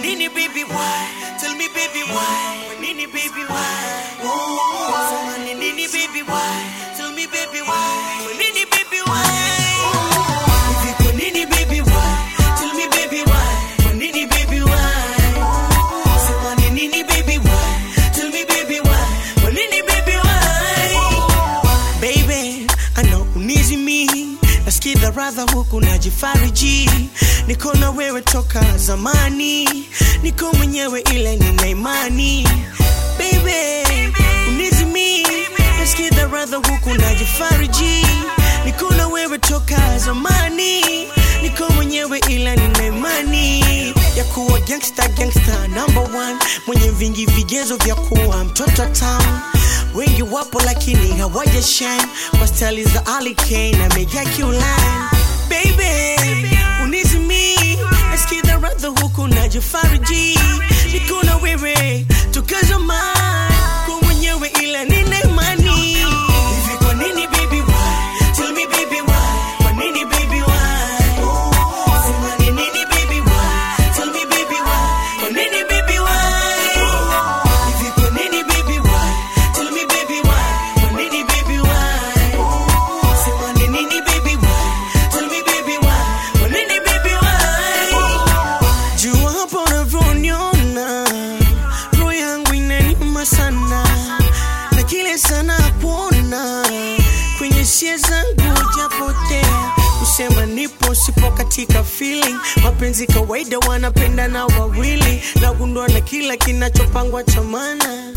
nini baby why? Tell me baby why? Kwa nini baby why? Oh, sema ni nini baby why? Tell me baby why? Kwa nini baby why? Hivi kwa nini baby why? Tell me baby why? Kwa nini baby why? Sema ni nini baby why? Tell me baby why? Kwa nini baby why? Baby, I know unizi me nasikiza radha huku najifariji niko na wewe toka zamani niko mwenyewe ile nina imani Baby, unizi me nasikiza radha huku najifariji niko na wewe toka zamani niko mwenyewe ila nina imani ya kuwa gangsta gangsta number one mwenye vingi vigezo vya kuwa mtoto town wengi wapo lakini hawaja shine kwa stali za Ali Kane na Mega Q-Line baby unizimi nasikiza radha huku najifariji niko na wewe toka zamani kwa mwenyewe ila nina imani hivi kwa nini baby why tell me baby why kwa nini baby why sema ni nini baby why tell me baby why kwa nini baby why hivi kwa nini baby why tell me baby why kwa nini baby why sema ni nini baby why tell me baby why kwa nini baby why jua hapo unavyoniona roho yangu inaniuma sana na kile sana kuona kwenye sia zangu japotea kusema nipo sipo katika feeling mapenzi kawaida wanapenda na wawili nagundua na kila kinachopangwa cha maana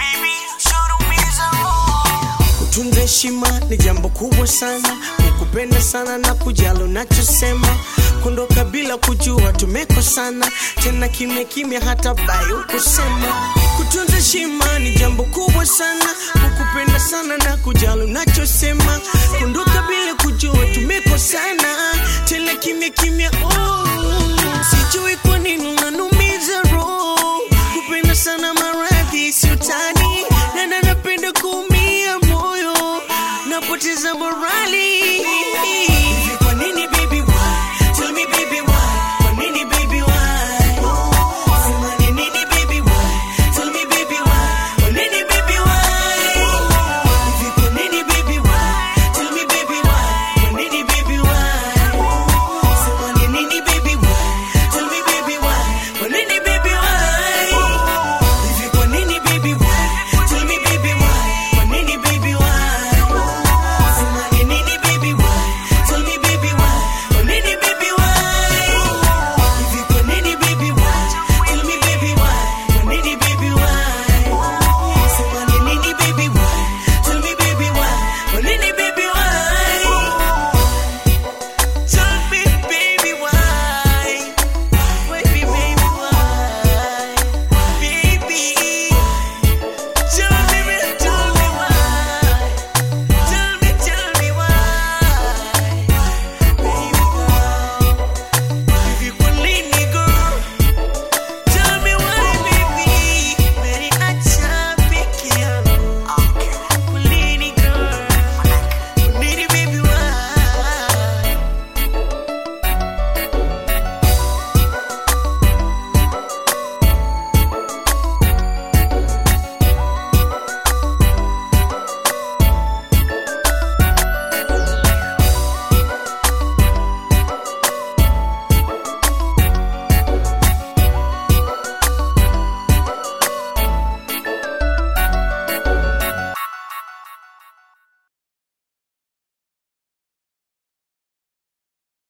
kutunza heshima ni jambo kubwa sana kukupenda sana na kujali unachosema kuondoka bila kujua tumekosana tena kimya kimya hata bai ukusema kutunza heshima ni jambo kubwa sana kukupenda sana na kujali unachosema kuondoka bila kujua tumekosana tena kimya kimya oh. sijui kwa nini unanumiza roho kupenda sana maradhi siutani na napenda kuumia moyo napoteza morali